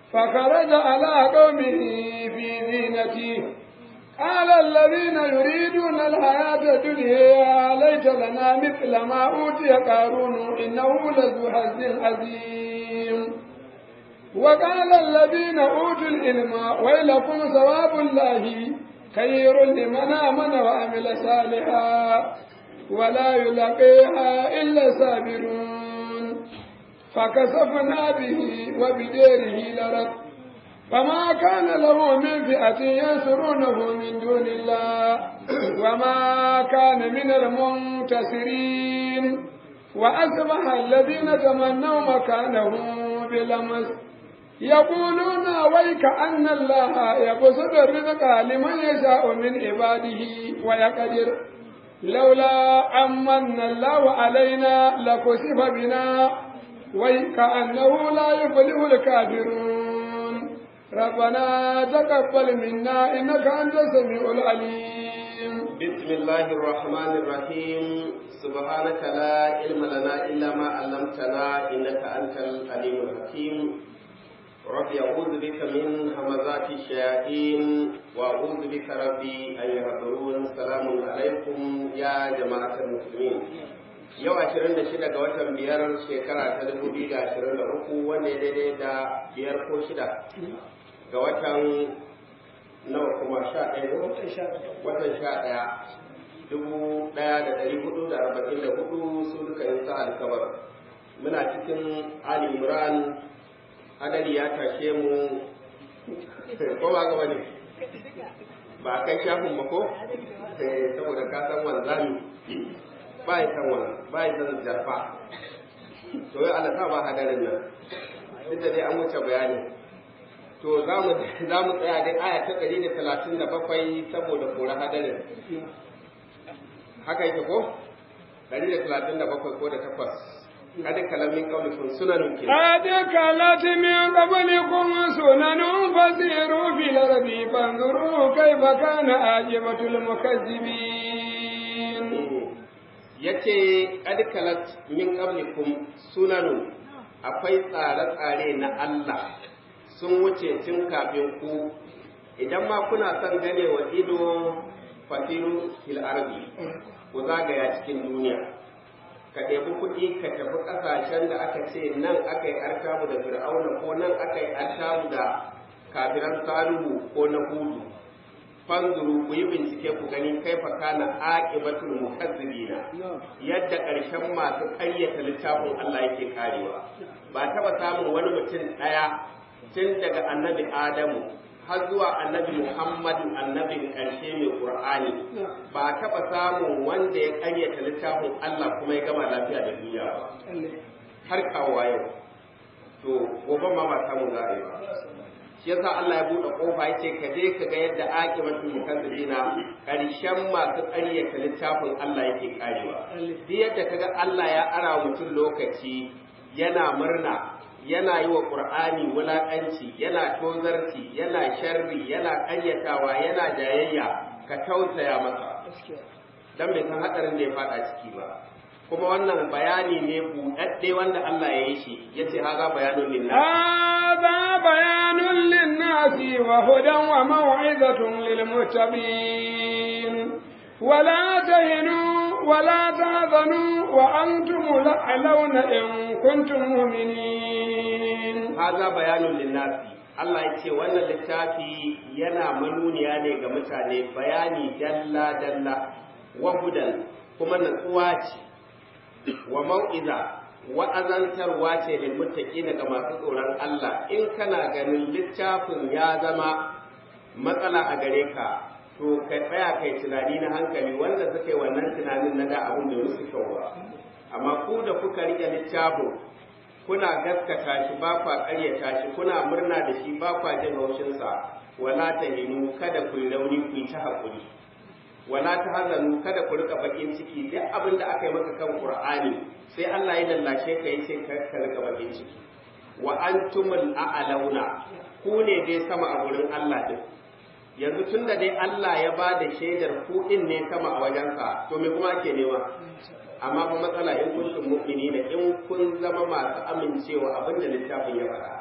فخرج على قومه في زينته قال الذين يريدون الحياة الدنيا يا ليت لنا مثل ما أوتي قارون إنه لذو حظ عظيم وقال الذين أوتوا العلم ويلكم ثواب الله خير لمن آمن وعمل صالحا ولا يلقيها إلا الصابرون فكسفنا به وبديره لرد فما كان له من فئة ينصرونه من دون الله وما كان من المنتصرين وأصبح الذين تمنوا مكانه بلمس يقولون ويك أن الله يبسط الرزق لمن يشاء من عباده ويقدر لولا أمن الله علينا لكسف بنا وكأنه لا يفلح الكافرون ربنا تقبل منا إنك أنت السميع العليم بسم الله الرحمن الرحيم سبحانك لا علم لنا إلا ما علمتنا إنك أنت العليم الحكيم ربي أعوذ بك من همزات الشياطين وأعوذ بك ربي أن يحضرون سلام عليكم يا جماعة المسلمين yau ashirin da shida ga watan biyar shekara ta dubu biyu da ashirin da uku wanda ya daidai da biyar ko shida ga watan nawa kuma sha ɗaya watan sha ɗaya dubu ɗaya da ɗari hudu da arba'in da hudu su duka yin sa alkabar muna cikin ali imran hadari ya tashe mu ko ba gaba ne ba a kai shafin ba ko saboda ka san wanzami ba ya san wani ba ya san jarfa to yi ala ba hadarin nan duk da dai an wuce bayani to za mu tsaya dai aya ta ɗari da talatin da bakwai saboda kora hadarin haka yake ko ɗari da talatin da bakwai ko da takwas قد كلام من قبلكم سنن قد كلت من قبلكم سنن فسيروا في الأرض فانظروا كيف كان عاقبة المكذبين yace qad kalat min qablikum sunanun akwai tsare-tsare na Allah sun wuce tun kafin ku idan ma kuna son gane wa ido fasiru fil ardi ku zagaya cikin duniya ka ɗebi kuɗi ka tafi ƙasashen da aka ce nan aka yi artabu da fir'auna ko nan aka yi artabu da kafiran salihu ko na hudu fanzuru ku yi bincike ku gani kai fa kana aqibatul mukazzibina yadda ƙarshen masu ƙaryata littafin Allah yake karewa ba taɓa samun wani mutum ɗaya tun daga annabi Adamu har zuwa annabi Muhammadu annabin ƙarshe mai Qur'ani ba taɓa samun wanda ya ƙaryata littafin Allah kuma ya gama lafiya da duniya ba har kawo yau to gobe ma ba samu za a yi ba shi yasa Allah ya buɗe ƙofa ya ce ka je ka ga yadda aqibatul mukazzibina ƙarshen masu ƙaryata littafin Allah yake karewa duk yadda kaga Allah ya ara mutum lokaci yana murna yana yi wa ƙur'ani wulaƙanci yana tozarci yana sharri yana ƙaryatawa yana jayayya ka tausaya masa dan bai san hadarin da ya fada ciki ba kuma wannan bayani ne buɗaɗɗe wanda Allah ya yi shi yace haza bayanun linnas هذا بيان للناس وهدى وموعظة للمتقين ولا تهنوا ولا تحزنوا وأنتم الأعلون إن كنتم مؤمنين haza bayanun linnasi Allah ya ce wannan littafi yana manuniya ne ga mutane bayani dalla dalla wa hudan kuma natsuwa ce wa mau'iza wa'azantarwa ce lil muttaqina ga masu tsoron Allah in kana ganin littafin ya zama matsala a gare ka to ka tsaya kai tunani na hankali wanda suka yi wannan tunanin na da abin da musu kyau ba amma ku da kuka rike littafin kuna gaskata shi ba kwa ƙaryata shi kuna murna da shi ba kwa jin haushinsa wala ta hinu kada ku yi rauni ku yi ta haƙuri wala ta hazanu kada ku rika bakin ciki duk abin da aka yi maka kan qur'ani sai Allah ya lallashe ka yace ka ka rika bakin ciki wa antumul a'launa ku ne dai sama a gurin Allah din yanzu tunda dai Allah ya ba da shaidar ku din ne sama a wajensa to me kuma ake nema amma fa matsala in kuntum mu'minina in kun zama masu amincewa abin da littafin ya faɗa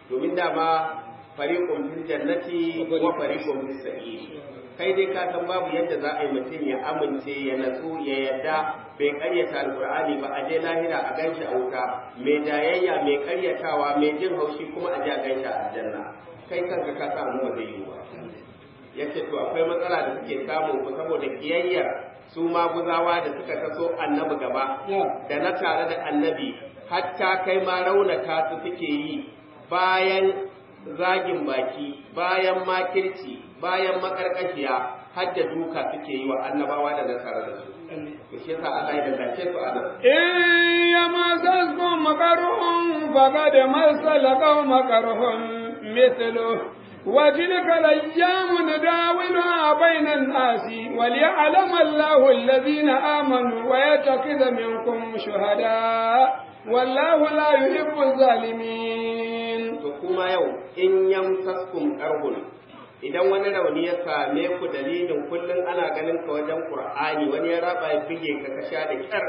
domin dama fariqun fil jannati wa fariqun fis sa'ir kai dai ka san babu yadda za a yi mutum ya amince ya natsu ya yadda bai karyata alqur'ani ba a je lahira a ganshi a wuta mai jayayya mai karyatawa mai jin haushi kuma a je a ganshi a aljanna kai kanka ka samu ba zai yi ba yace to akwai matsala da suke samun ku saboda kiyayyar su maguzawa da suka taso annabi gaba da na tare da annabi hatta kai ma raunata su suke yi bayan zagin baki bayan makirci bayan makarkashiya har da duka suke yi wa annabawa da na tare da su to shi yasa Allah ya dace su a nan in yamasaskum makarhum faqad masala qauma karhum mithluhu وتلك الأيام نداولها بين الناس وليعلم الله الذين آمنوا ويتخذ منكم شهداء والله لا يحب الظالمين to kuma yau in yamsaskum qarhun idan wani rauni ya same ku dalilin kullum ana ganin ka wajen qur'ani wani ya raba ya bige ka ka sha da kyar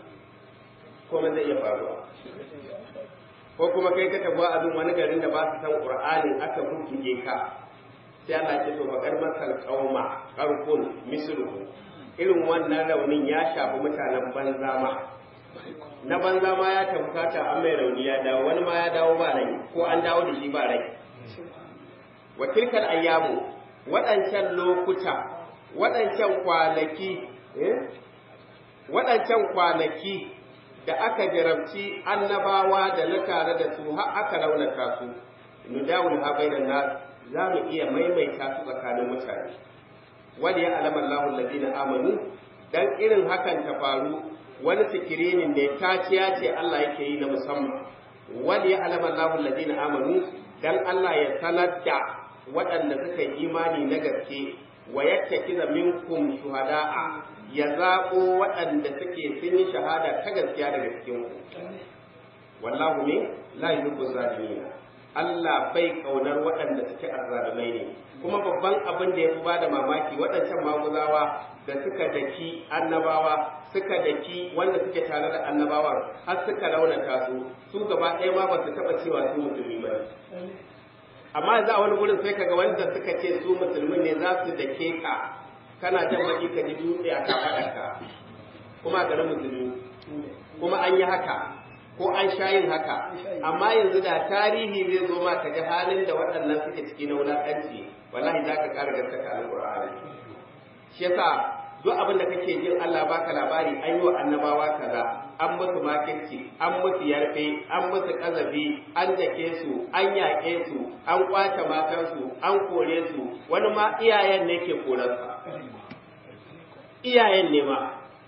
kuma zai iya faruwa ko kuma kai ka tafi abin wani garin da ba su san qur'anin aka bubbuge ka sai Allah ya ce to bakar masal qauma qarqun misluhu irin wannan raunin ya shafi mutanen banza ma na banza ma ya tabbata an mai rauni ya dawo wani ma ya dawo ba rai ko an dawo da shi ba rai wa tilkal ayyamu waɗancan lokuta waɗancan kwanaki waɗancan kwanaki da aka jarabci annabawa da na tare da su har aka raunata su nudawul ha bainan nas za mu iya maimaita su tsakanin mutane wani ya alama Allahu alladina amanu dan irin hakan ta faru wani sikirinin ne taciya ce Allah yake yi na musamman wani ya alama Allahu alladina amanu dan Allah ya sanar da waɗanda suka yi imani na gaske wa yattakiza minkum shuhada'a ya zaɓo waɗanda suke sun yi shahada ta gaskiya daga cikin ku wallahu ne la yuhibbu zalimin Allah bai kaunar waɗanda suke azzalumai ne kuma babban abin da ya fi bada mamaki waɗancan maguzawa da suka daki annabawa suka daki wanda suke tare da annabawan har suka raunata su su gaba ɗaya ma ba su taɓa cewa su musulmi ba amma yanzu a wani gurin sai kaga wanda suka ce su musulmi ne za su dake ka kana jan baki ka ji dutse a kafaɗarka kuma a garin musulmi kuma an yi haka ko an sha yin haka amma yanzu da tarihi zai zo ma ka ji halin da waɗannan suke ciki na wulaƙanci wallahi za ka ƙara gaskata alƙur'ani shi yasa duk abin da kake jin Allah baka labari an yi wa annabawa kaza an musu makirci an musu yarfe an musu kazafi an dake su an yaƙe su an kwace matansu an kore su wani ma iyayen ne ke korarsa iyayen ne ma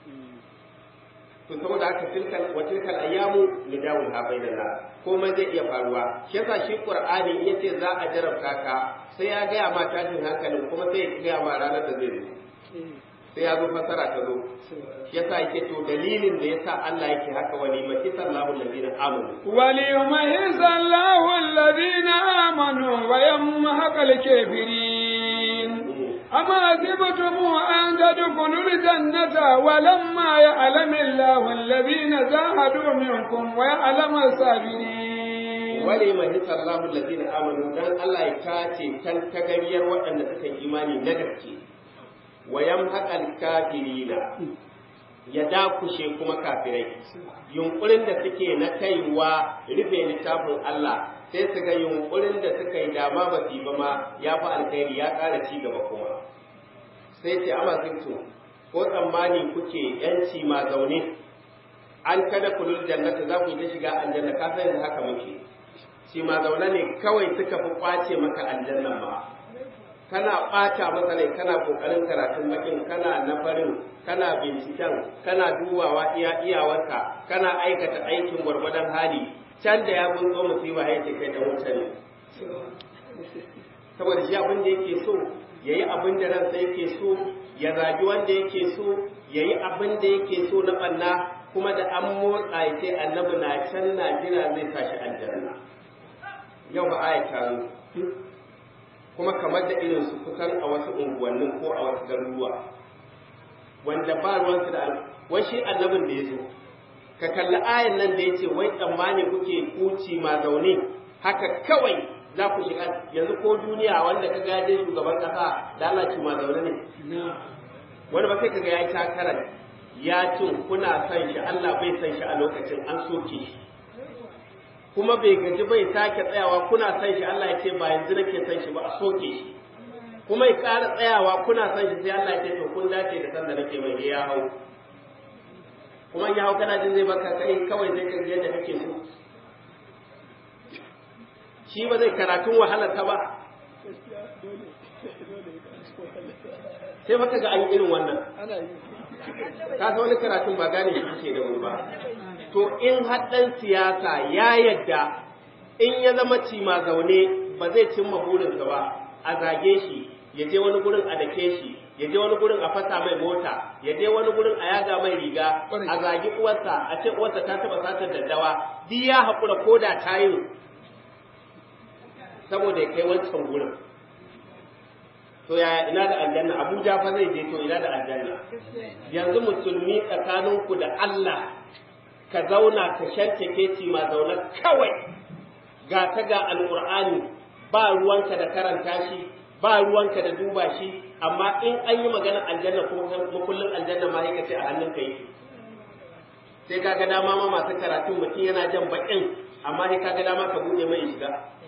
to saboda haka tilkal wa tilkal ayyamu lidawul ha bainana komai zai iya faruwa shi yasa shi qur'ani in yace za a jarabta ka sai ya gaya ma tashin hankalin kuma sai ya gaya ma ranar da zai zo sai ya zo fasara ta zo shi yasa yake to dalilin da yasa Allah yake haka wani maki sallahu alladhina amanu wali yumahisa Allahu alladhina amanu wa yamhaqal kafirin أما حسبتم أن تدخلوا الجنة ولما يعلم الله الذين جاهدوا منكم ويعلم الصابرين ولما يسر الله الذين آمنوا دان الله يكاتي كان تغيير وأن تكن إيماني نغرتي ويمحق الكافرين ya dakushe kuma kafirai yunkurin da suke na kaiwa rufe littafin Allah sai su ga yunkurin da suka yi dama ba su ba ma ya fi alkhairi ya ƙara ci gaba kuma sai ce ama zinto ko tsammani kuke yanci ma zaune an kada kulul jannata za ku yi ta shiga aljanna ka san haka muke shi ma zaune ne kawai suka fi kwace maka aljannan ma kana ɓata masa rai kana ƙoƙarin karatun bakin kana na farin kana binciken kana dubawa iya iyawarka kana aikata aikin gwargwadon hali can da ya bunzo musiba ya ce kai dan wuta ne saboda shi abin da yake so ya yi abin da ransa yake so ya zagi wanda yake so ya yi abin da yake so na ɓanna kuma da an motsa ya ce annabi na can na jira zai tashi aljanna yau ba aya ta kuma kamar da irin su kusan a wasu unguwannin ko a wasu garuruwa wanda ba ruwansu da wai shi annabin da ya zo ka kalli ayan nan da ya ce wai tsammani kuke kuci ma zaune haka kawai za ku shiga yanzu ko duniya wanda ka gaje shugaban kasa da Allah ci ma zaune ne wani ba sai ka ga ya yi takarar ya cin kuna son shi Allah bai son shi a lokacin an soke shi kuma bai gaji bai sake tsayawa kuna son shi Allah ya ce ba yanzu nake son shi ba a soke shi kuma ya ƙara tsayawa kuna son shi sai Allah ya ce to kun dace da san da nake mai ya hau kuma ya hau kana jin zai baka kai kawai zai ka yadda kake so shi ba zai karatun wahalar ta ba sai baka ga an irin wannan ka san wani karatun ba gane shi ke da wuri ba to in haɗɗan siyasa ya yadda in ya zama cima zaune ba zai cimma burinsa ba a zage shi ya je wani gurin a dake shi ya je wani gurin a fasa mai mota ya je wani gurin a yaga mai riga a zagi uwarsa a ce uwarsa ta taba satar daddawa duk ya haƙura ko da ta yi saboda ya kai wancan gurin to yaya ina da aljanna abuja fa zai je to ina da aljanna yanzu musulmi tsakaninku da allah ka zauna ka shantake ci ma zaune kawai ga ta ga alƙur'ani ba ruwanka da karanta shi ba ruwanka da duba shi amma in an yi magana aljanna kuma makullin aljanna ma yake ce a hannun ka yake sai kaga dama ma masu karatu mutum yana jan bakin amma sai kaga dama ka bude mai shiga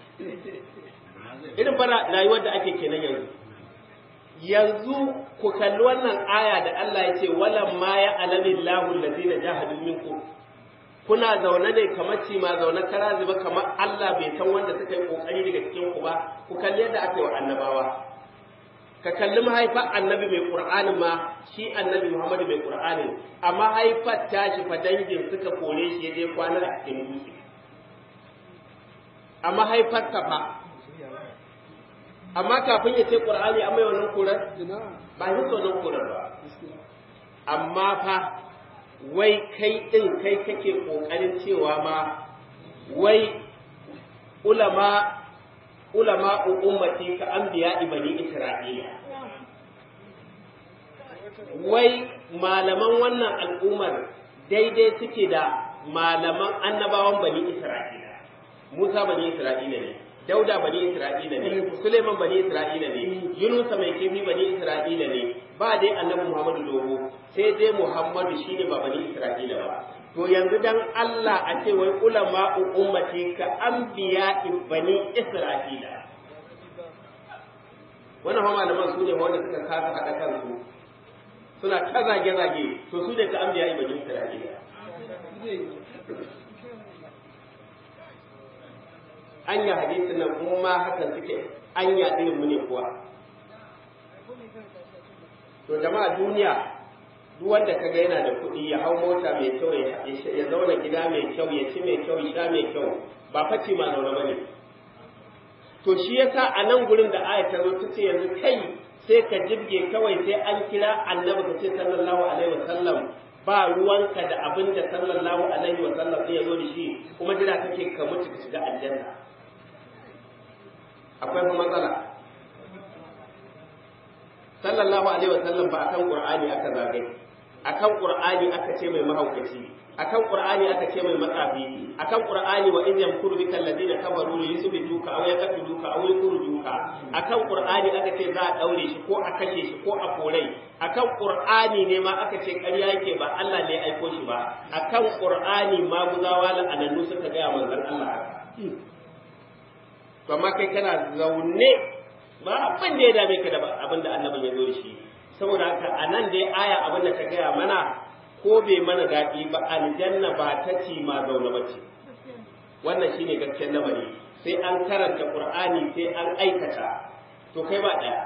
irin fara rayuwar da ake kenan yanzu yanzu ku kalli wannan aya da Allah ya ce walam ma ya alamillahu allazina jahadu minkum kuna zaune ne kamar ci ma zaune kara zuba kamar Allah bai san wanda suka yi kokari daga cikin ku ba ku kalli yadda aka yi wa annabawa ka kalli mahaifar annabi mai qur'ani ma shi annabi Muhammad mai qur'ani amma haifar tashi fa dangin suka kore shi je kwana a cikin dutse amma haifar ta fa amma kafin ya ce qur'ani amma wannan kurar ba shi wannan kurar ba amma fa wai kai ɗin kai kake ƙoƙarin cewa ma wai ulama ulama ummati ka anbiya ibani isra'ila wai malaman wannan al'ummar daidai suke da malaman annabawan bani isra'ila musa bani isra'ila ne dauda bani isra'ila ne suleiman bani isra'ila ne yunusa mai kifi bani isra'ila ne ba dai annabi muhammadu dogo sai dai muhammadu shine ba bani isra'ila ba to yanzu dan Allah a ce wai ulama ummati ka anbiya bani isra'ila wannan fa malaman su ne wanda suka kasa hada kansu suna ta zage zage to su ne ka anbiya bani isra'ila anya hadisin nan kuma ma hakan suke anya irin mu ne kuwa to jama'a duniya duk wanda kaga yana da kuɗi ya hau mota mai kyau ya zauna gida mai kyau ya ci mai kyau ya sha mai kyau ba faci ma zaune ba ne to shi yasa a nan gurin da aya ta zo ta ce yanzu kai sai ka jibge kawai sai an kira annabi ka ce sallallahu alaihi wasallam ba ruwanka da abin da sallallahu alaihi wasallam ya zo da shi kuma jira kake ka mutu ka shiga aljanna akwai fa matsala sallallahu alaihi wa sallam ba akan qur'ani aka zagai akan qur'ani aka ce mai mahaukaci akan qur'ani aka ce mai matsafi akan qur'ani wa in yamkuru bika alladhina kafaru li yuthbituka aw yaqtuluka aw yukhrijuka akan qur'ani aka ce za a daure shi ko a kashe shi ko a korai akan qur'ani ne ma aka ce ƙarya yake ba Allah ne aiko shi ba akan qur'ani ma guzawa la anannu suka ga manzon Allah to amma kai kana zaune ba abin da ya dame ka da abin da annabin ya zo da shi saboda haka a nan dai aya abin da ta gaya mana ko bai mana daɗi ba aljanna ba ta ci ma zaune ba ce wannan shine gaskiyar lamari sai an karanta qur'ani sai an aikata to kai ba ɗaya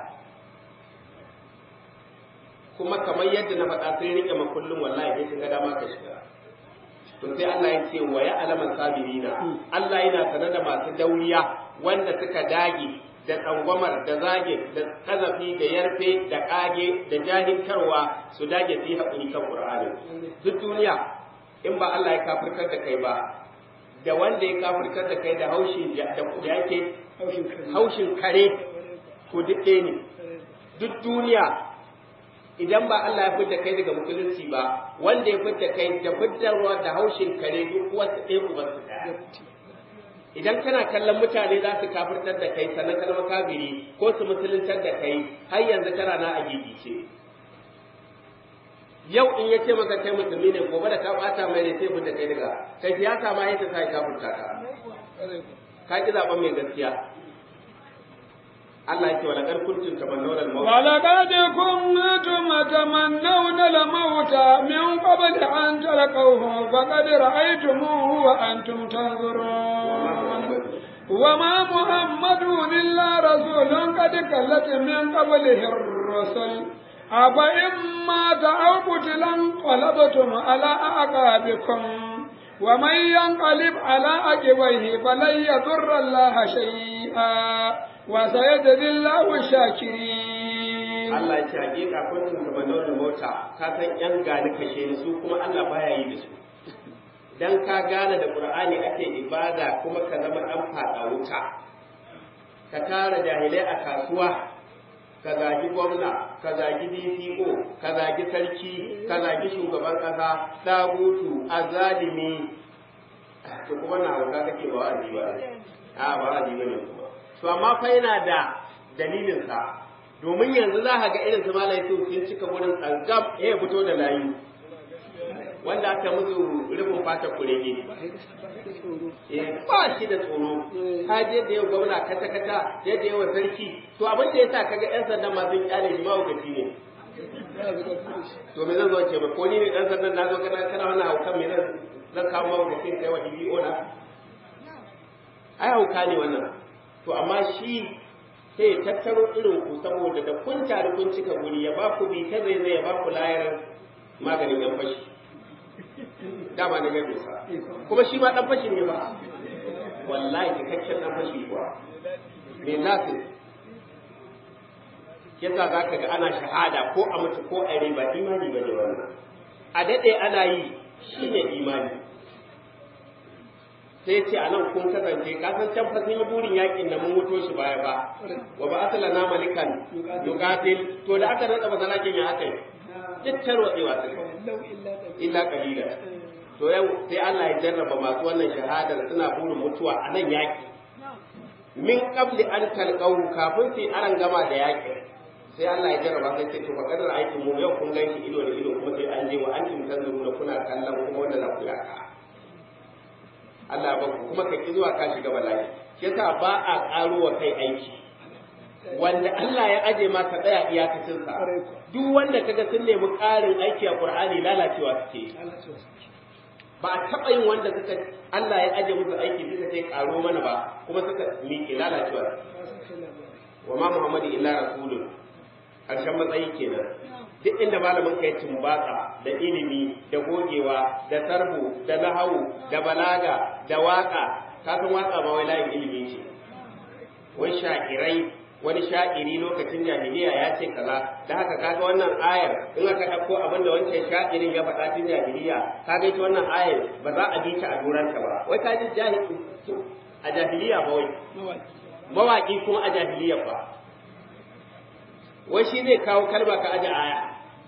kuma kamar yadda na faɗa sai rike makullin wallahi sai sun ga dama ka shiga to sai Allah ya ce wa ya alaman sabirina Allah yana sanar da masu dauriya wanda suka dage da tsangwamar da zage da kazafi da yarfe da kage da jahilkarwa su dage su yi haƙuri kan Qur'ani duk duniya in ba Allah ya kafirkar da kai ba da wanda ya kafirkar da kai da haushin da yake haushin kare ko duk ne duk duniya idan ba Allah ya fidda kai daga musulunci ba wanda ya fidda kai da fiddarwa da haushin kare duk wasu ɗaya uban su ɗaya idan kana kallon mutane za su kafirtar da kai sannan kalmar kafiri ko su musuluntar da kai har yanzu kana na a gigice yau in ya ce maka kai musulmi ne gobe da ka bata mai ne sai da kai daga kai siyasa ma yake sai kafirta ka ka ki zaben mai gaskiya Allah yake wala kar kuntum tamannawna al-maut wala qad kuntum tamannawna al-maut min qabl an talqawhu faqad ra'aytumuhu wa antum tanzurun وما محمد إلا رسول قد كلت من قبله الرسل أفإن مات أو قتل انقلبتم على أعقابكم ومن ينقلب على عقبيه فلن يضر الله شيئا وسيجزي الله الشاكرين Allah ya ce hakika kuntum tamanawna mota ka san yan gani kashe ni su kuma Allah baya yi da su dan ka gane da Qur'ani ake ibada kuma ka zama dan fada wuta ka tara jahilai a kasuwa ka zagi gwamna ka zagi DCO ka zagi sarki ka zagi shugaban kasa dagutu azalimi to kuma na hauka kake ba wa'azi ba a ba wa'azi bane kuma to amma fa yana da dalilin sa domin yanzu za ka ga irin su malai sun cika wurin tsangam ya fito da layu wanda aka musu rufin fata kurege ba shi da tsoro ka je da yau gwamna kata kata je da yawa sarki to abin da yasa kaga yan sandan ma sun kyale shi mahaukaci ne to me zan zo ce ba ko ni ne dan sandan na zo kana kana wannan haukan me zan zan kawo mahaukacin kai wa DBO na ai hauka ne wannan to amma shi sai tattaro irin ku saboda da kun tare kun cika guri ya ba ku bi ta zai zai ya ba ku layar maganin yan fashi dama na gabe sa kuma shi ma dan fashi ne ba wallahi cikakken dan fashi kuwa me nasu yasa za ka ga ana shahada ko a mutu ko a rai ba imani ba ne wannan a daɗe ana yi shi ne imani sai ce a nan kun kasance ka san can fa sun yi burin yakin da mun muto shi baya ba wa ba asala na malikan yuqatil to da aka rada masalakin ya aka yi duk tarwatsewa suka illa qalila to yau sai Allah ya jarraba masu wannan shahadar suna burin mutuwa a nan yaki min qabli an talqahu kafin su aran gama da yaki sai Allah ya jarraba sai ce to fa kadar aikin mu yau kun ganshi ido da ido kuma sai an je wa antum tanzuruna kuna kallon kuma wanda za ku yaka Allah ba kuma ka ki zuwa ka shiga bala'i yasa ba a karo wa kai aiki wanda Allah ya aje ma ka tsaya iyakacin sa duk wanda kaga sun nemi ƙarin aiki a Qur'ani lalacewa suke ba a taɓa yin wanda suka Allah ya aje musu aiki suka ce karo mana ba kuma suka miƙe lalacewa wa ma Muhammadu illa rasulun harshen matsayi kenan duk inda malamin kai tumbatsa da ilimi da gogewa da sarbu da nahawu da balaga da waka ka san waka ba wai layin ilimi ce wai sha'irai wani sha'iri lokacin jahiliya ya ce kaza da haka kaga wannan ayar in aka ɗauko abin da wancan sha'irin ya faɗa tun jahiliya kaga ita wannan ayar ba za a bi ta a duranta ba wai ka ji a jahiliya ba wai mawaƙi kuma a jahiliya ba wai shi zai kawo kalma ka aje aya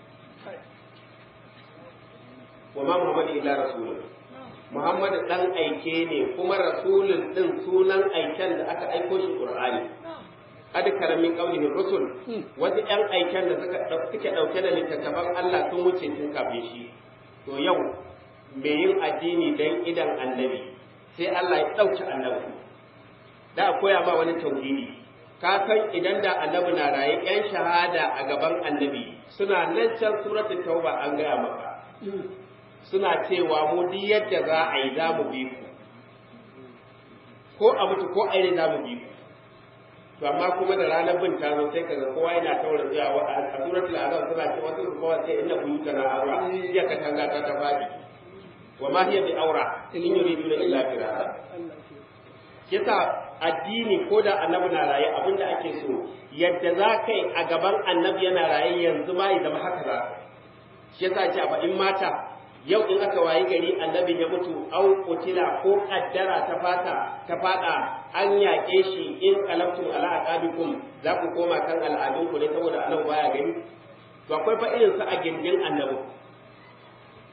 wa ma muhammadu illa rasulun muhammadu dan aike ne kuma rasulun din sunan aiken da aka aiko shi qur'ani kad karamin qaulihi rusul wasu yan aiken da suka suke dauke da littattafan Allah sun wuce tun kafin shi to yau me yin addini dan idan annabi sai Allah ya dauki annabi da koya ma wani tauhidi ka san idan da annabi na raye yan shahada a gaban annabi suna nan can suratul tauba an gaya maka suna cewa mu duk yadda za a yi za mu bi ku ko a mutu ko a yi za mu bi ku to amma kuma da ranar bin ta zo sai kaga kowa yana taura zuwa a suratul azab suna ce wasu su kowa sai inna buyutana aura ya ka tanga ta ta fadi wa ma hiya bi aura in yuriduna illa firara yasa addini ko da annabi na raye abin da ake so yadda za ka yi a gaban annabi yana raye yanzu ma ya zama haka za shi yasa ce a in mata yau in aka wayi gari annabin ya mutu au kutila ko kaddara ta fata ta fada an yaƙe shi in qalabtum ala aqabikum za ku koma kan al'adun ku ne saboda annabi baya gani to akwai fa irin su a gindin annabi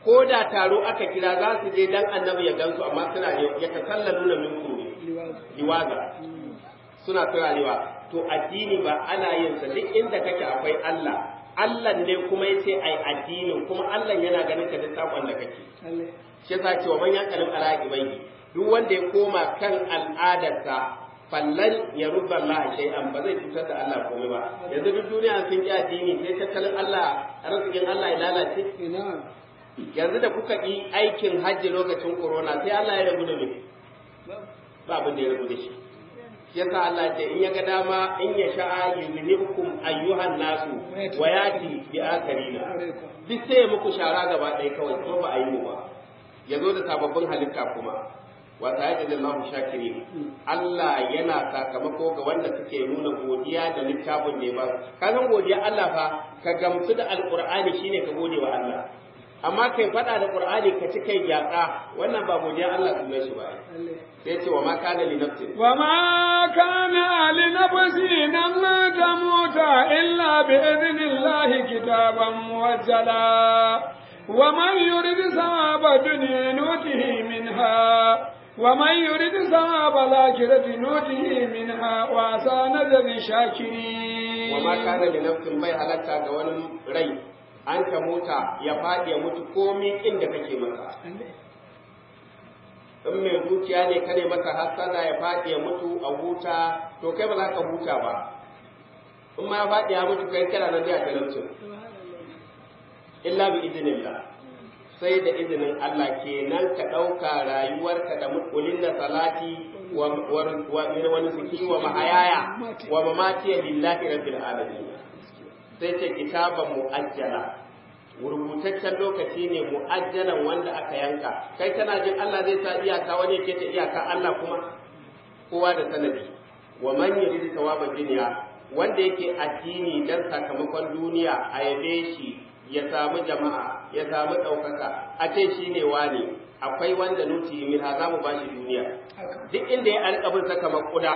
ko da taro aka kira za su je dan annabi ya gansu amma suna ya tasallalu na minkum ne liwaza suna turarewa to addini ba ana yin sa duk inda kake akwai Allah Allah ne kuma yace ai addinin kuma Allah yana ganin ka duk sakon da kake shi yasa cewa man yaqalim ala ibayhi duk wanda ya koma kan al'adarsa fallan ya rubba Allah shay'an ba zai cutar da Allah komai ba yanzu duk duniya sun ki addini sai tattalin Allah arzikin Allah ya lalace yanzu da kuka yi aikin hajji lokacin corona sai Allah ya rabu da mu ba abin da ya rabu da shi yasa Allah ce in ya ga dama in ya sha'a yuzhibukum ayyuhan nasu wa yati bi akarina duk sai muku shara gaba ɗaya kawai kuma ba a yi mu ba yazo da sababbin halitta kuma wa ta'ala shakirin Allah yana sakamako ga wanda suke nuna godiya da littafin ne ba ka san godiya Allah fa ka gamsu da alqur'ani shine ka gode wa Allah amma kai faɗa da qur'ani ka ci kai gyatsa wannan ba godiya Allah sunan shi ba sai ce wa ma kana li nafsin wa ma kana li nafsin an tamuta illa bi idnillahi kitaban muwajjala wa man yurid thawaba dunya nutihi minha ومن يريد ثواب الآخرة نوته منها وعسى نجزي شاكرين وما كان لنفس bai halatta ga wani rai an ta mota ya faɗi ya mutu komi inda kake masa in mai dukiya ne kane masa hasada ya faɗi ya mutu a huta to kai ba za ka huta ba in ma ya faɗi ya mutu kai kana nan da talaucin illa bi idinillah sai da izinin Allah kenan ka ɗauka rayuwarka da mukulin da salati wa wani suki wa mahayaya wa mamatiya lillahi rabbil alamin sai ce kitaban mu'ajjala rubutaccen lokaci ne mu'ajjalan wanda aka yanka kai kana jin Allah zai sa iyaka wani ke ta iyaka Allah kuma kowa da sanadi wa man yuridu thawaba dunya wanda yake addini dan sakamakon duniya a yabe shi ya samu jama'a ya samu ɗaukaka a ce shi ne wane akwai wanda nuti min ha za mu ba shi duniya duk inda ya alƙabin saka makuda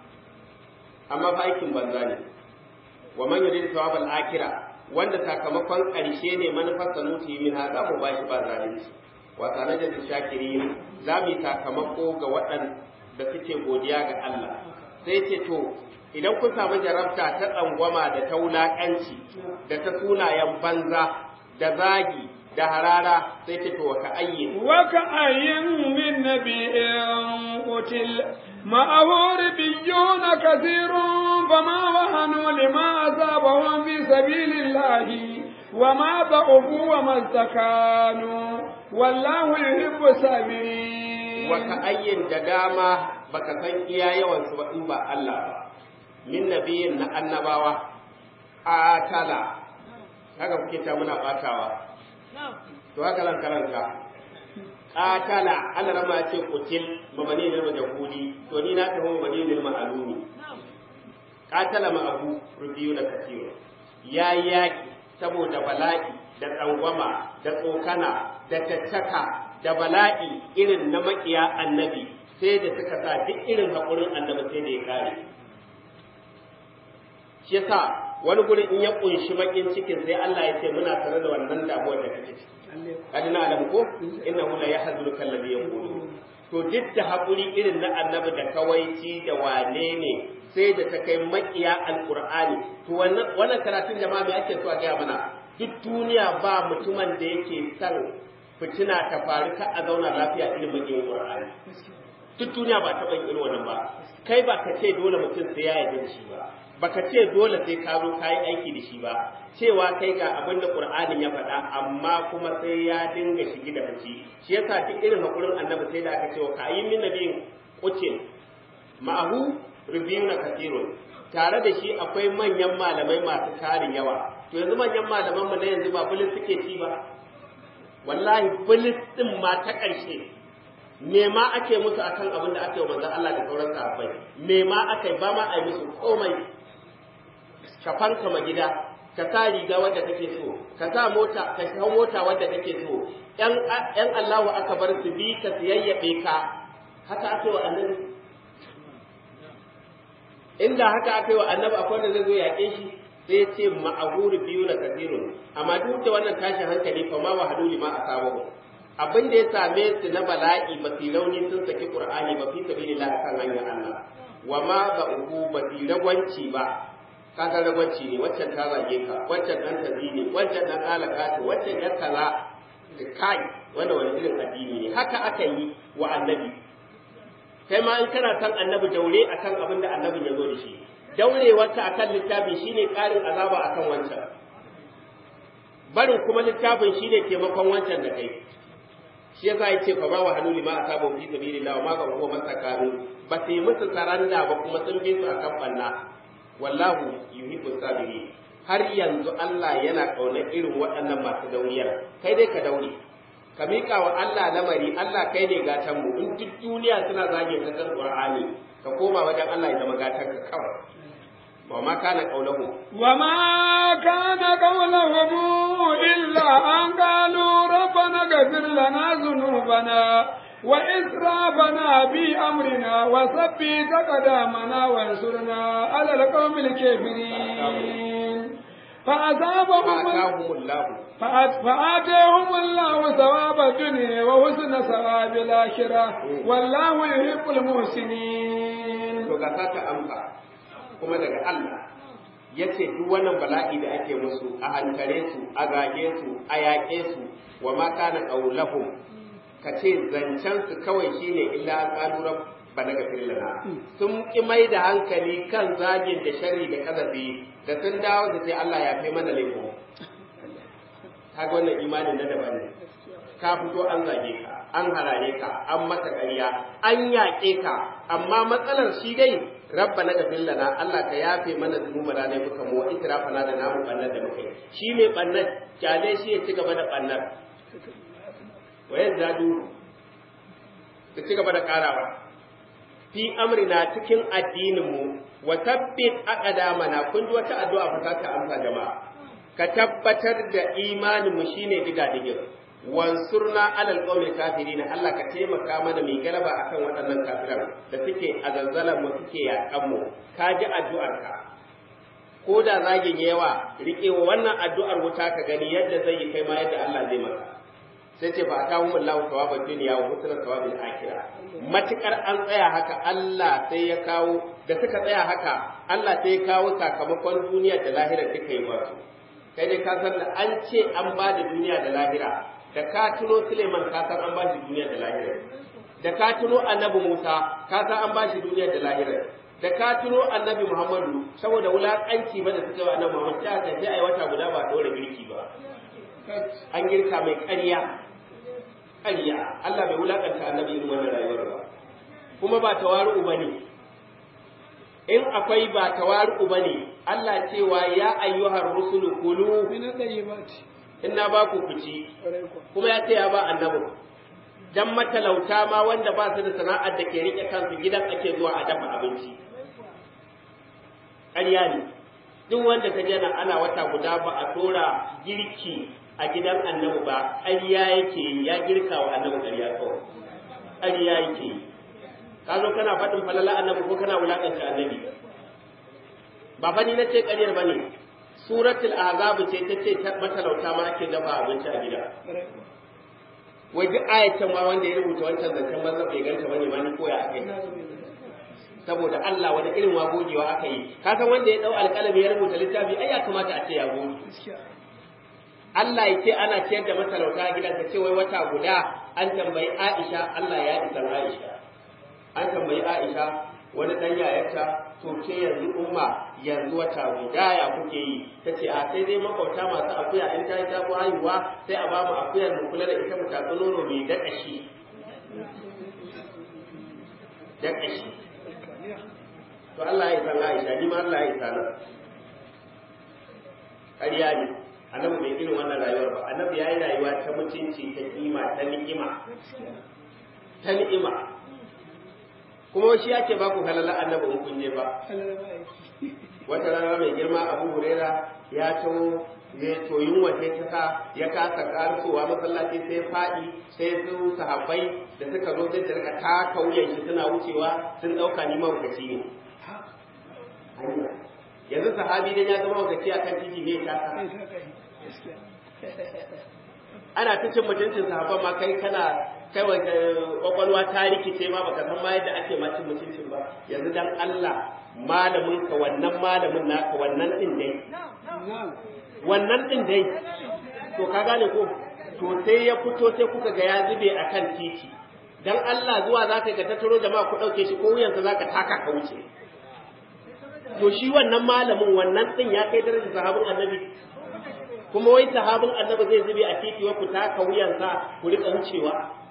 amma fa aikin banza ne wa man yuridu thawabal akhirah wanda sakamakon ƙarshe ne manufarsa nuti min ha za mu ba shi ba zalunci wa sanada da shakirin za mu yi sakamako ga waɗanda suke godiya ga Allah sai ce to idan kun samu jarabta ta tsangwama da ta wulaƙanci da ta sunayen banza da zagi da harara sai ta to ka ayyin wa ka ayyin min nabiyyin qutil ma'ahu ribiyyun kathirun fama wahanu lima asabahum fi sabilillahi وما ضعفوا وما استكانوا والله يحب الصابرين وكأين دداما baka san iya yawan su ba in ba Allah ba min nabiyin na annabawa atala haka kuke ta muna batawa to haka lan karanta qatala Allah rama ce kutil mabani lil majhuli to ni na tafi mabani lil ma'lumi qatala ma abu rubiyuna kathira ya yaki saboda bala'i da tsangwama da tsokana da tattaka da bala'i irin na makiya annabi sai da suka sa duk irin haƙurin annabi sai da ya kare shi yasa wani gurin in ya kunshi bakin cikin sai Allah ya ce muna tare da wannan damuwar da kake ciki kadi na alam ko innahu la yahzunuka alladhi yaqulu to duk da haƙuri irin na annabi da kawaici da wane ne sai da ta kai makiya alqur'ani to wannan wannan karatun jama'a me ake so a gaya mana duk duniya ba mutumin da yake son fitina ta faru ka a zauna lafiya irin makiyin qur'ani duk duniya ba taɓa irin wannan ba kai ba ka ce dole mutum sai ya yarda da shi ba baka ce dole sai ka zo ka yi aiki da shi ba cewa kai ga abin da qur'anin ya faɗa amma kuma sai ya dinga shigi da fici shi yasa duk irin hakurin annabi sai da aka ce wa kayyin min nabiyin qutil ma'ahu rubiyuna kathirun tare da shi akwai manyan malamai masu tarin yawa to yanzu manyan malaman mu na yanzu ba bulis suke ci ba wallahi bulis din ma ta ƙarshe me ma ake musu akan abin da ake wa manzon Allah da sauran sahabbai me ma aka ba ma a yi musu komai ka fanka ma gida ka sa riga wadda kake so ka sa mota ka hau mota wadda kake so yan yan Allahu aka bar su bi ka siyayyabe ka haka aka wa annabi inda haka aka yi wa annabi akwai wanda zai zo yaƙe shi sai ce ma'ahuri biyu na kasirun amma duk da wannan tashin hankali fa ma wahadu lima asabahu abin da ya same su na bala'i ba su rauni sun saki qur'ani ba fi sabilillah akan hanyar Allah wa ma ba uku ba su ragwanci ba kaga ragwanci ne waccan ta zage ka waccan dan tazi ne waccan dan alaka ce waccan ya kaza kai wanda wani irin addini ne haka aka yi wa annabi kai ma in kana san annabi daure akan abin da annabin ya zo da shi daurewarta akan littafi shine ƙarin azaba akan wancan barin kuma littafin shine taimakon wancan da kai shi yasa yace fa ma wa hanuli ma asaba fi sabilillah ma ga huwa masakanu ba sai musu saranda ba kuma sun bi su akan banna wallahu yuhibbu sabirin har yanzu Allah yana kauna irin waɗannan masu dauriyar kai dai ka daure ka miƙa wa Allah lamari Allah kai ne gatan mu in duk duniya suna zage ta kan Qur'ani ka koma wajen Allah ya zama gatan ka kawai وما كان قولهم وما كان قولهم إلا أن قالوا ربنا اغفر لنا ذنوبنا وإسرافنا في أمرنا وثبت قدامنا وانصرنا على القوم الكافرين فأصابهم فآتاهم الله فآتاهم الله ثواب الدنيا وحسن ثواب الآخرة والله يحب المحسنين. kuma daga Allah ya ce duk wannan bala'i da ake musu a hankare su a gage su a yaƙe su wa ma kana qaulahum ka ce zancen su kawai shine illa an qalu rabbana ghfir lana sun ki mai da hankali kan zagin da sharri da kazafi da sun dawo su ce Allah ya fi mana laifin kaga wannan imanin na daban ne ka fito an zage ka an harare ka an maka ƙarya an yaƙe ka amma matsalar shi dai rabbana gafir lana Allah ka yafe mana zunubana ne muka mu itrafana da namu bannar da muka yi shi mai bannar kyale shi ya ci gaba da bannar wa yazadu su ci gaba da karawa fi amrina cikin addinin mu wa tabbit aqdamana kun ji wata addu'a fa ta amsa jama'a ka tabbatar da imanin mu shine diga digir wansurna alal qawmil kafirin Allah ka taimaka mana mai galaba akan waɗannan kafiran da suke a zanzalan mu suke yakan mu ka ji addu'ar ka ko da zagin yawa rike wa wannan addu'ar wuta ka gani yadda zai yi kai ma yadda Allah zai maka sai ce fa ta humul lahu thawabad dunya wa husna thawabil akhirah matukar an tsaya haka Allah sai ya kawo da suka tsaya haka Allah sai ya kawo sakamakon duniya da lahira duka yi ba su kai dai ka san da an ce an ba da duniya da lahira da ka tuno Suleiman ka san an ba shi duniya da lahira da ka tuno Annabi Musa ka san an ba shi duniya da lahira da ka tuno Annabi Muhammadu saboda wulakanci ba da suka yi Annabi Muhammad sai aka sai ai wata guda ba dore girki ba an girka mai ƙarya ƙarya Allah bai wulakanta Annabi irin wannan rayuwar ba kuma ba tawaru bane in akwai ba tawaru bane Allah cewa ya ayyuhar rusulu kulu Min al-tayyibati. in na ba ku kuci kuma ya ce ya ba annabi dan matalauta ma wanda ba su da sana'ar da ke rike kansu gidan ake zuwa a dafa abinci ƙarya ne duk wanda ka jana ana wata guda ba a tora girki a gidan annabi ba ƙarya yake yi ya girka wa annabi ƙarya kawai ƙarya yake yi ka zo kana faɗin falala annabi ko kana wulaƙanta annabi ba fa ni na ce ƙaryar ba ne suratul azab ce ta ce matalauta ma ake dafa abinci a gida wai duk ayatan ma wanda ya rubuta wancan zancen banza bai ganta bane ma ni koya akai saboda Allah wani irin wagogewa aka yi ka san wanda ya dau alƙalami ya rubuta littafi ai ya kamata a ce ya goge Allah ya ce ana ciyar da matalauta a gidan ta ce wai wata guda an tambayi Aisha Allah ya isa Aisha an tambayi Aisha wani dan yayarta to ke yanzu umma yanzu wata guda ya kuke yi ta ce a sai dai makwabta masu akuya in ta yi ta haihuwa sai a ba mu akuyar mu kula da ita mu tatsi nono mai daƙa shi daƙa shi to Allah ya san Aisha ni ma Allah ya san ƙarya ne annabi bai irin wannan rayuwar ba annabi ya yi rayuwa ta mutunci ta kima ta ni'ima ta ni'ima kuma shi ake ba ku halala annabi in kun je ba wata rana mai girma abu hurera ya taho ne to yunwa sai ta sa ya kasa karsowa masallaci sai faɗi sai su sahabbai da suka zo sai rika taka wuyan shi suna wucewa sun ɗauka ni mawukaci ne yanzu sahabi dan ya zama wakaci a kan titi ne ta ana ta cin mutuncin sahabban ma kai kana kai wa kwakwalwa ta rikice ma baka san ma yadda ake ma cin mutuncin ba yanzu dan Allah malamin ka wannan malamin naka wannan din dai wannan din dai to ka gane ko to sai ya fito sai kuka ga ya zube akan titi dan Allah zuwa zaka ga tattaro jama'a ku dauke shi ko wuyansa zaka taka ka wuce to shi wannan malamin wannan din ya kai darajar sahabin annabi kuma wai sahabin annabi zai zube a titi wa ku taka wuyansa ku rika wucewa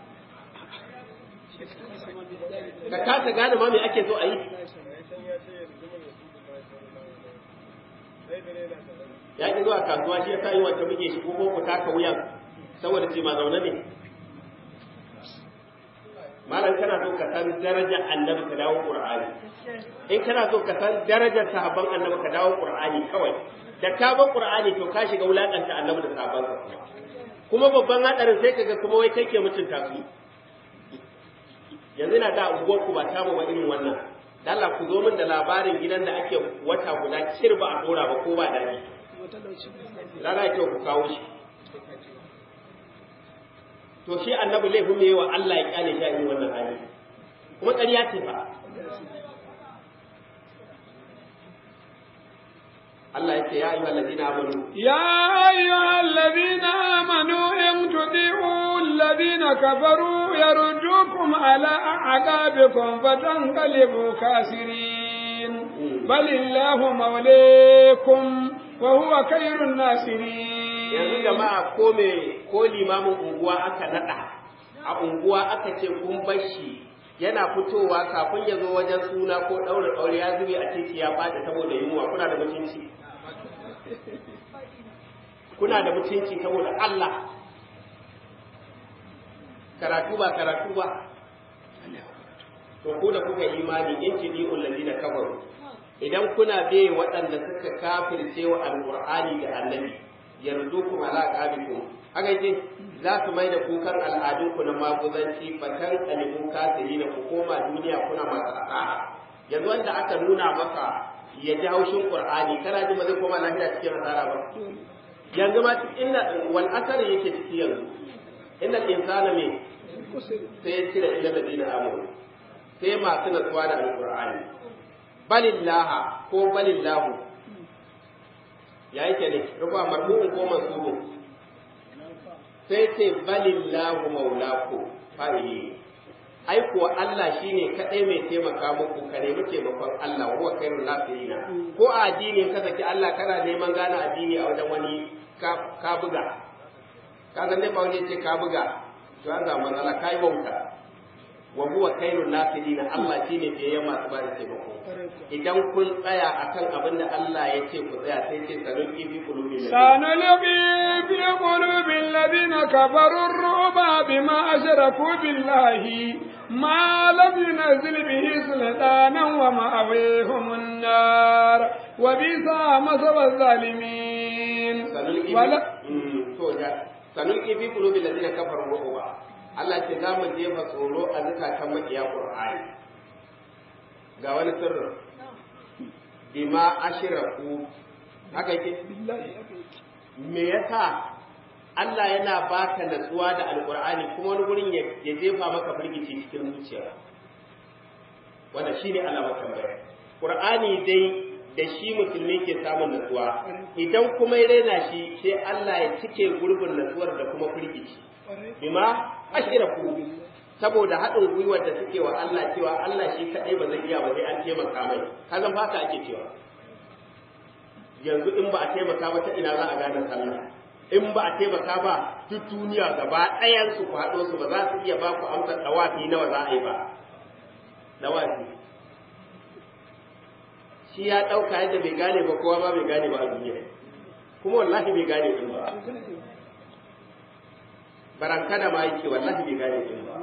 ka kasa gane ma me ake so a yi ya ki zuwa kasuwa shi ya sa yi wata muke shi ko ku taka wuyan saboda ce ma zaune ne malam kana so ka san darajar annabi ka dawo qur'ani in kana so ka san darajar sahabban annabi ka dawo qur'ani kawai da ka bar qur'ani to ka shiga wulakanta annabi da sahabban sa kuma babban hadarin sai kaga kuma wai kai ke mutunta su yanzu na da unguwar ku ba ta mu ba irin wannan dan Allah ku zo min da labarin gidan da ake wata guda kirba a dora ba ko ba dadi rana ce ku kawo shi to shi annabi laifin me wa Allah ya kyale shi a irin wannan hali kuma ƙarya ce fa Allah yake ya ayyuhal ladina amanu يا أيها الذين آمنوا إن تطيعوا الذين كفروا يردوكم على أعقابكم فتنقلبوا كاسرين بل الله موليكم وهو خير yanzu الناصرين jama'a ko me ko limamin unguwa aka nada a unguwa aka ce kun bar shi yana fitowa kafin ya zo wajen suna ko ɗaure ɗaure ya zube a titi ya faɗi saboda yunwa kuna da mutunci kuna da mutunci saboda Allah karatu ba karatu ba to ku da kuka imani in tidi ulladina kafaru idan kuna bai waɗanda suka kafirce wa alqur'ani da annabi yardukum ala aqabikum haka yake za su mai da kukan al'adunku na maguzanci fatan alimu kasiri da ku koma duniya kuna masu asara yanzu wanda aka nuna maka ya ji haushin qur'ani kana ji ba zai koma lafiya cikin asara ba yanzu ma inna wal asar yake ciki yanzu inna insana me sai ya cire ila ladina amanu sai masu natsuwa da alqur'ani balillaha ko balillahu ya yake ne rufa marfu'un ko mansubun sai ce balillahu maulaku fa'ili ai kuwa Allah shine kadai mai taimaka muku ka nemi taimakon Allah huwa khairul nasirina ko a addini ka saki Allah kana neman gane addini a wajen wani ka buga ka san dai ba wani ce ka buga to an samu matsala kai bauta wa huwa khairul nasirina Allah shine fiye masu ba da taimako idan kun tsaya akan abin da Allah ya ce ku tsaya sai ce sanuki fi qulubi سنلقي في قلوب الذين كفروا الرعب بما أشركوا بالله ما لم ينزل به سلطانا ومأويهم النار وبئس مثوى الظالمين sanulki ولا Mm, to da sanulki fi qulubi alladhina kafaru ru'ba Allah ce za mu jefa tsoro a zukatan makiya Qur'ani ga wani sirri bima ashraku haka yake me yasa Allah yana baka natsuwa da alqur'ani kuma wani gurin ya ya jefa maka firgici cikin zuciya wanda shine alamar tambaya Qur'ani dai da shi musulmi ke samun natsuwa idan kuma ya raina shi sai Allah ya cike gurbin natsuwar da kuma firgici bima ashraku saboda haɗin gwiwar da suke wa Allah cewa Allah shi kaɗai ba zai iya ba sai an taimaka mai kazan ba ka ake cewa yanzu in ba a taimaka ba ta ina za a gane sallah in ba a taimaka ba duk duniya gaba ɗayan su ku haɗo su ba za su iya ba ku amsar dawafi nawa za a yi ba dawafi shi ya ɗauka yadda bai gane ba kowa ma bai gane ba a duniya kuma wallahi bai gane din ba barankada ma yake wallahi bai gane din ba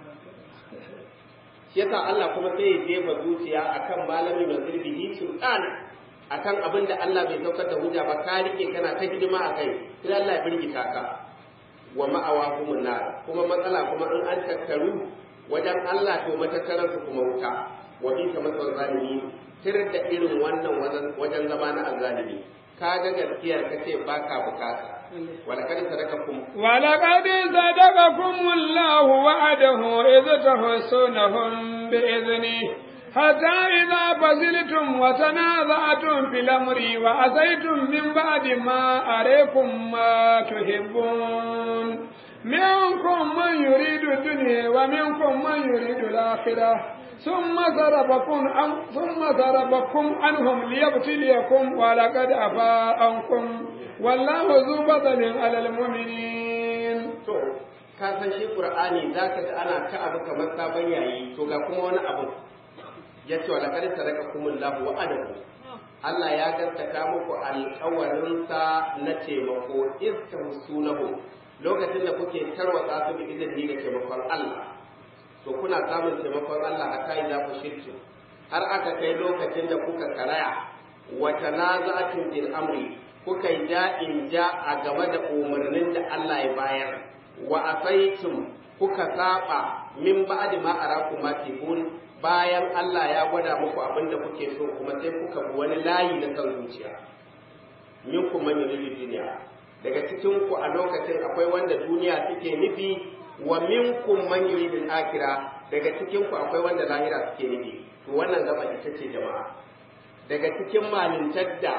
shi yasa Allah kuma sai ya jefa zuciya akan malamin da zirbihi sultan akan abin da Allah bai saukar da hujja ba ka rike kana ta hidima a kai sai Allah ya birgita ka wa ma'awa kuma nar kuma matsala kuma in an tattaru wajen Allah to matattaran su kuma wuta wa bi ta masal zalimi tir da irin wannan wajen zama na azzalimi ka ga gaskiyar ka ce baka bukata ولقد صدقكم ولقد صدقكم الله وعده إذ تحسونهم بإذنه حتى إذا فزلتم وتنازعتم في الأمر وعصيتم من بعد ما أريكم ما تحبون منكم من يريد الدنيا ومنكم من يريد الآخرة ثم ضربكم ثم ضربكم عنهم ليبتليكم ولقد عفا عنكم والله ذو فضل على المؤمنين to ka san shi qur'ani zaka ga ana ta abu kamar sabon yayi to ga kuma wani abu yace wa laqad sadaqakumullahu wa'adahu Allah ya gaskata muku alƙawarinsa na taimako istahsunahu lokacin da kuke tarwatsa su bi izini da taimakon Allah to kuna samun taimakon Allah a kai za ku shirki har aka kai lokacin da kuka karaya wa tanaza'atun bil amri kuka yi da'in ja a game da umarnin da Allah ya bayar wa asaitum kuka saba min ba'di ma arakum ma tibun bayan Allah ya gwada muku abin da kuke so kuma sai kuka bi wani layi na kan zuciya minkum man yuridu dunya daga cikin ku a lokacin akwai wanda duniya suke nufi wa minkum man yuridu akhirah daga cikin ku akwai wanda lahira suke nufi to wannan gaba ita ce jama'a daga cikin malintar da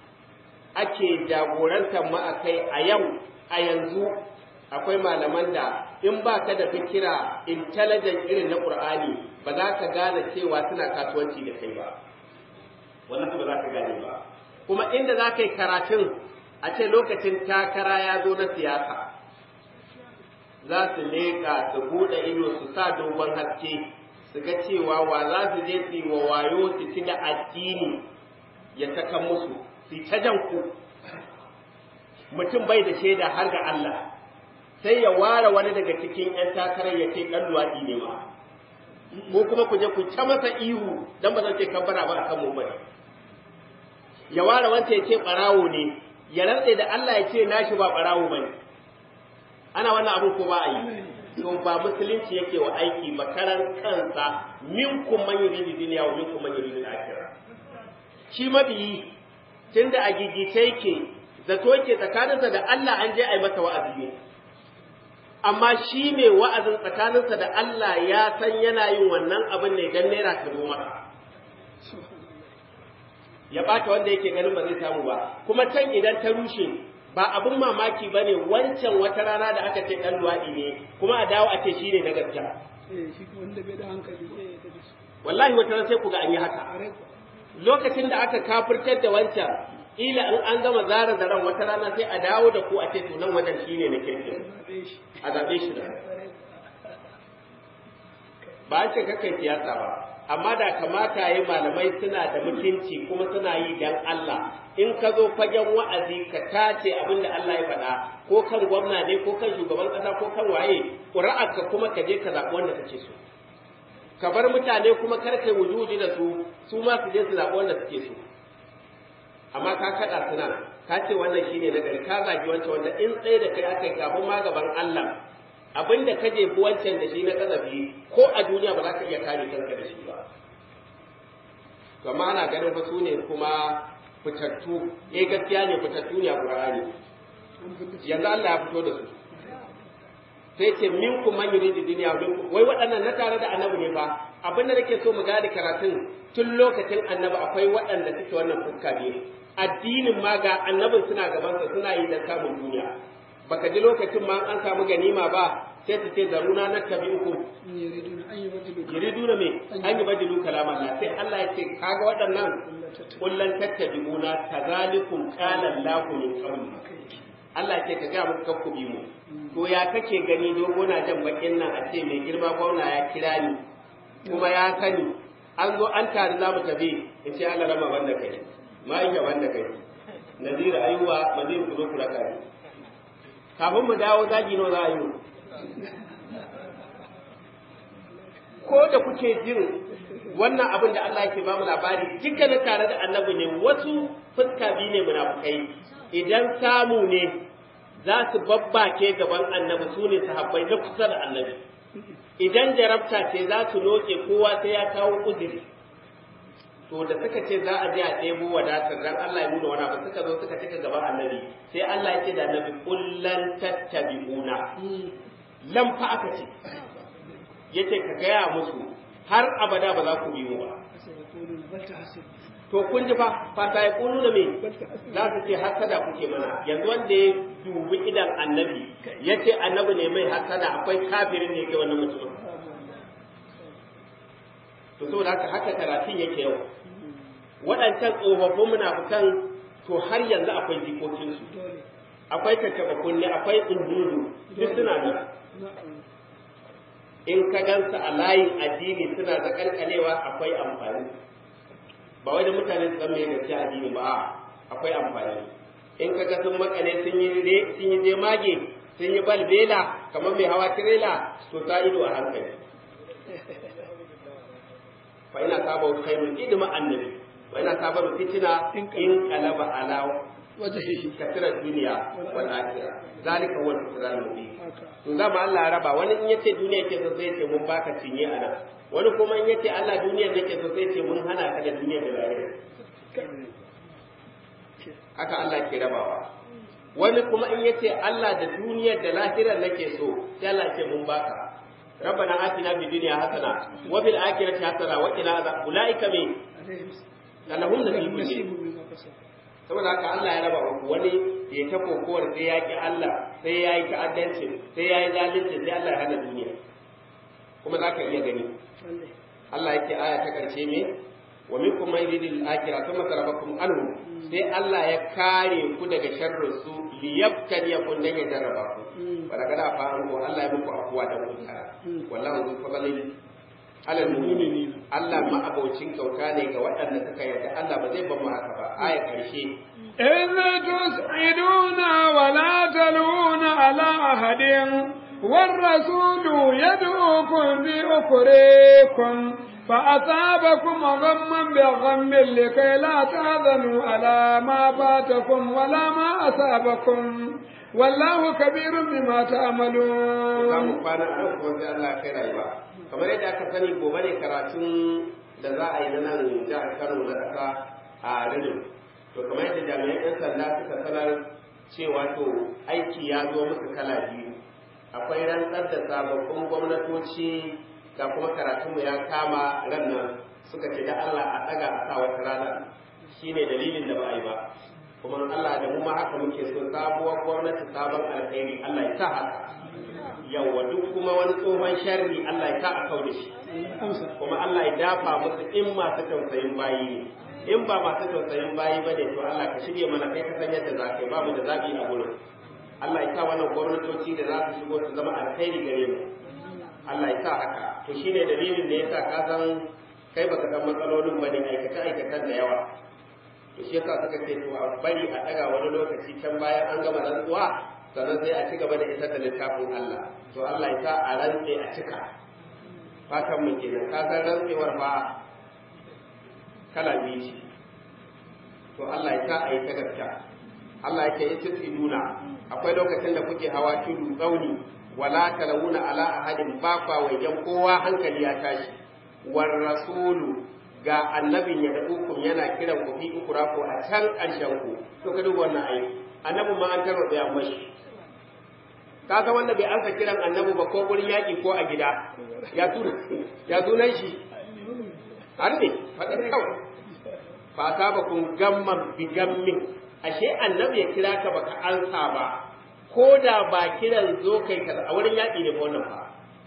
ake jagorantar mu a kai a yau a yanzu akwai malaman da in ba ka da fikira intelligent irin na Qur'ani ba za ka gane cewa suna kasuwanci da kai ba wannan ba za ka gane ba kuma inda za ka yi karatun a ce lokacin takara ya zo na siyasa za su leƙa su buɗe ido su sa dogon haske su ga cewa wa za su je su yi wa wayo su ci da addini ya saka musu su ta jan ku mutum bai da shaida har ga Allah sai ya ware wani daga cikin 'yan takarar ya ce ɗan luwaɗi ne ma ko kuma ku je ku ta masa ihu dan ba zan ce kabbara ba akan mu bane ya ware wanda ya ce ɓarawo ne ya rantse da Allah ya ce nashi ba ɓarawo bane ana wannan abu ko ba a yi to ba musulunci yake wa aiki ba karan kansa minkum man yuridu dunya wa minkum man yuridu akhirah shi mabiyi tunda a gigice yake zato yake tsakaninsa da Allah an je a yi masa wa'azi ne amma shi ne wa'azin tsakaninsa da Allah ya san yana yin wannan abin ne don naira ta zo masa ya ɓata wanda yake ganin ba zai samu ba kuma can idan ta rushe ba abin mamaki ba ne wancan wata rana da aka ce ɗan luwaɗi ne kuma a dawo a ce shi ne na gaskiya wallahi wata ran sai ku ga an yi haka lokacin da aka kafirtar da wancan ila in an gama zara zaren wata rana sai a dawo da ku a ce to nan wajen shine na kirkin a zaɓe shi da ba a ce kakai siyasa ba amma da kamata yi malamai suna da mutunci kuma suna yi dan Allah in ka zo fagen wa'azi ka tace abin da Allah ya faɗa ko kan gwamna ne ko kan shugaban ƙasa ko kan waye ƙuri'arka kuma ka je ka zaɓi wanda kake so ka bar mutane kuma kar kai wujuji da su su ma su je su zaɓi wanda suke so amma ka kaɗa suna ka ce wannan shine na gari ka zagi wancan wanda in tsaye da kai aka yi kafin ma gaban Allah abin da ka jefi wancan da shi na kazafi ko a duniya ba za ka iya kare kanka da shi ba amma ana ganin fa su ne kuma fitattu eh gaskiya ne fitattu ne a Qur'ani yanzu Allah ya fito da su sai ce minkum man yuridu dunya wai waɗannan na tare da annabi ne fa abin da nake so mu gane karatun tun lokacin annabi akwai waɗanda suke wannan fuska ne addinin ma ga annabin suna gabansa suna yi dan samun duniya baka ji lokacin ma an samu ganima ba sai su ce zaruna na tabi'ukum yuriduna me an yi badilu kalaman Allah sai Allah ya ce kaga waɗannan kullan tattabi'una kazalikum qala Allahu min qabl Allah ya ce ka ga muku kakku bi mu to ya kake gani dogo na jan bakin nan a ce mai girma gwamna ya kira ni kuma ya sani an zo an tare za mu tafi in ce Allah rama banda kai ma'aika banda kai nazira ayuwa mazir ku zo ku raka ni kafin mu dawo zagi nawa za a yi ko da kuke jin wannan abin da Allah yake ba mu labari dukkanin tare da annabi ne wasu fuska biyu ne munafukai idan samu ne za su babbake gaban annabi su ne sahabbai na kusa da annabi idan jarabta ce za su loke kowa sai ya kawo uzuri to da suka ce za a je a ɗebo wadatar dan Allah ya nuna wani abu suka zo suka cika gaban annabi sai Allah ya ce da annabi kullan tattabi'una lam fa aka ce yace ka gaya musu har abada ba za ku bi mu ba to kun ji fa fata ya kunu da me za su ce hasada kuke mana yanzu wanda ya dubi idan annabi ya ce annabi ne mai hasada akwai kafirin ne ke wannan mutum to saboda haka haka karatun yake yau waɗancan tsofaffin munafukan to har yanzu akwai jikokinsu akwai tattaɓa kunne akwai tsundudu duk suna nan in ka gansa a layin addini suna da kalkalewa akwai amfani ba wai da mutane su san me gaskiya addini ba akwai amfani in ka ga sun makale sun yi sun yi jemage sun yi balbela kamar mai hawa tirela to ta ido a hankali fa ina saba khairul idma annabi wa ina saba fitina in qalaba ala wajhihi kasira duniya wal akhirah zalika huwa al-khusran mubin to zama Allah ya raba wani in yace duniya yake so sai ce mun baka cinye a nan wani kuma in yace Allah duniya yake so sai ce mun hana ka da duniya da lahira haka Allah ke rabawa wani kuma in yace Allah da duniyar da lahirar nake so sai Allah ce mun baka ربنا آتنا في الدنيا حسنة وفي الآخرة حسنة وقنا عذاب أولئك من لهم نصيب saboda haka Allah ya raba wani ya ta kokowar sai ya ki Allah sai ya yi ta'addanci sai ya yi zalunci sai Allah ya hana duniya kuma za ka iya gani Allah yake aya ta karshe me wa minkum man yuridul akhirah thumma sarafakum anhu sai Allah ya kare ku daga sharrin su liyabtaliyakum dan ya jarraba ku wa daga da fa an Allah ya muku afuwa da kuka wallahu zu fadlin alal mu'minin Allah ma abocin kyauta ne ga waɗanda suka yarda Allah ba zai ban mu haka ba aya karshe إذ تصعدون ولا تلون على أحد والرسول يدعوكم في أخريكم فأصابكم غما بغم لكي لا تحزنوا على ما فاتكم ولا ما أصابكم والله كبير بما تعملون. kamar yadda aka sani gobe ne karatun da za a yi na nan jihar Kano na ƙasa a Ridin. To kamar yadda jami'an 'yan sanda suka sanar cewa to aiki ya zo musu kala biyu. Akwai rantsar da sababbin gwamnatoci ga kuma karatunmu ya kama ran nan suka ce da Allah a ɗaga a sa wata rana shi ne dalilin da ba a yi ba. Kuma Allah da mu ma haka muke so sabuwar gwamnati sabon alkhairi Allah ya sa haka. Yawwa duk kuma wani tsohon sharri Allah ya sa a kau da shi. Kuma Allah ya dafa musu in masu tausayin bayi ne. In ba masu tausayin bayi ba ne to Allah ka shirya mana kai ka san yadda za ka yi ba mu da zaɓi a gurin. Allah ya sa wannan gwamnatoci da za su shigo su zama alkhairi gare mu. Allah ya sa haka. To shi ne dalilin da ya sa ka san kai baka san matsalolin ba ne aikace-aikacen da yawa. To shi yasa suka ce to a bari a ɗaga wani lokaci can bayan an gama rantsuwa sannan sai a ci gaba da isar da littafin Allah. To Allah ya sa a rantse a cika. Fatan mu kenan ka san rantsewar ba kala biyu ce. To Allah ya sa a yi ta gaskiya. Allah ya ce ya nuna akwai lokacin da kuke hawa tudu tsauni wala talawuna ala ahadin ba kwa wajen kowa hankali ya tashi war rasulu ga annabin ya da hukum yana kiran ku fi ukura ko a can ƙarshen ku to ka duba wannan ayi annabin ma an taro da mashi ka ga wanda bai ansa kiran annabi ba ko gurin yaƙi ko a gida ya tuna ya sunan shi har ne faɗa kawai fa ba kun gamman bi gammin ashe annabi ya kira ka baka ansa ba ko da ba kiran zo kai kaza a wurin yaƙi ne ba wannan fa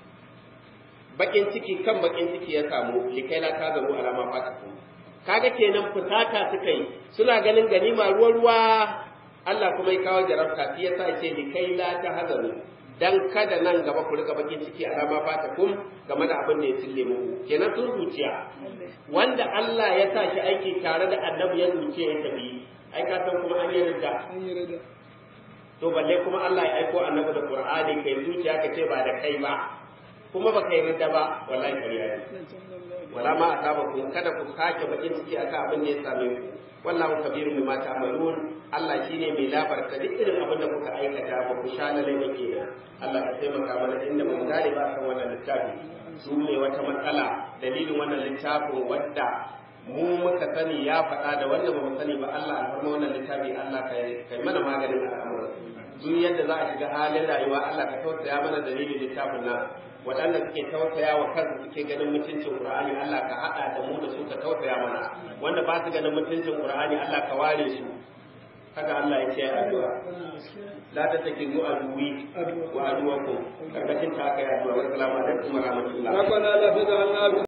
bakin ciki kan bakin ciki ya samu likai la ka zaru alama fatiku kaga kenan fusata suka yi suna ganin ganima ruwa ruwa Allah kuma ya kawo jarabta shi yasa ce likai la ta hazaru dan kada nan gaba ku riga bakin ciki alama fatikum game da abin da ya cille muku kenan sun zuciya wanda Allah ya sa shi aiki tare da annabi ya zuciya ya tafi ai ka san kuma an yi rida to balle kuma Allah ya aiko annabi da Qur'ani kai zuciya ka ce ba da kai ba kuma baka yi ridda ba wallahi kariya ne wala ma asabakum kada ku sake bakin ciki akan abin da ya same ku wallahu kabirun bima ta'malun Allah shine mai labarta duk irin abin da kuka aikata ba ku sha lalai ba kenan Allah ka taimaka mana inda mun gane ba kan wannan littafi su ne wata matsala dalilin wannan littafin wadda mu muka sani ya faɗa da wanda ba mu sani ba Allah a farma wannan littafi Allah ka kai mana maganin al'amuran duk yadda za a shiga halin rayuwa Allah ka tausaya mana dalilin littafin nan waɗanda suke tausaya wa kansu suke ganin mutuncin Qur'ani Allah ka haɗa da mu da su ka tausaya mana wanda ba su ganin mutuncin Qur'ani Allah ka ware su haka Allah ya ce addu'a la ta take zuwa aduwi wa aduwakum karkashin ta kai addu'a wa assalamu alaikum wa rahmatullah ربنا لا تجعلنا